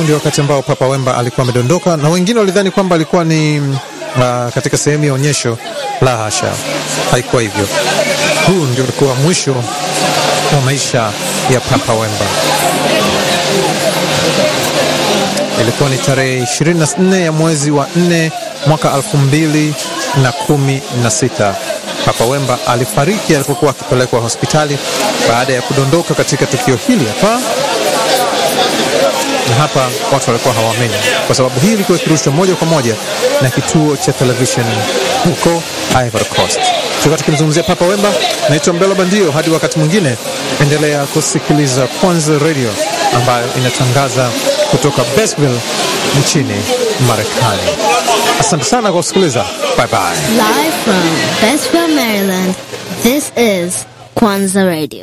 ndio wakati ambao Papa Wemba alikuwa amedondoka, na wengine walidhani kwamba alikuwa ni uh, katika sehemu ya onyesho. La hasha, haikuwa hivyo. Huu ndio ulikuwa mwisho wa maisha ya Papa Wemba. Ilikuwa ni tarehe 24 ya mwezi wa 4 mwaka 2016. Papa Wemba alifariki alipokuwa akipelekwa hospitali baada ya kudondoka katika tukio hili hapa na hapa watu walikuwa hawaamini, kwa sababu hii ilikuwa ikirushwa moja kwa moja na kituo cha televisheni huko Ivory Coast. Tulikuwa tukimzungumzia Papa Wemba. Naitwa Mbelo Bandio. Hadi wakati mwingine, endelea kusikiliza Kwanza Radio ambayo inatangaza kutoka Basville nchini Marekani. Asante sana kwa kusikiliza. Bye bye. Live from Basville, Maryland, this is Kwanza Radio.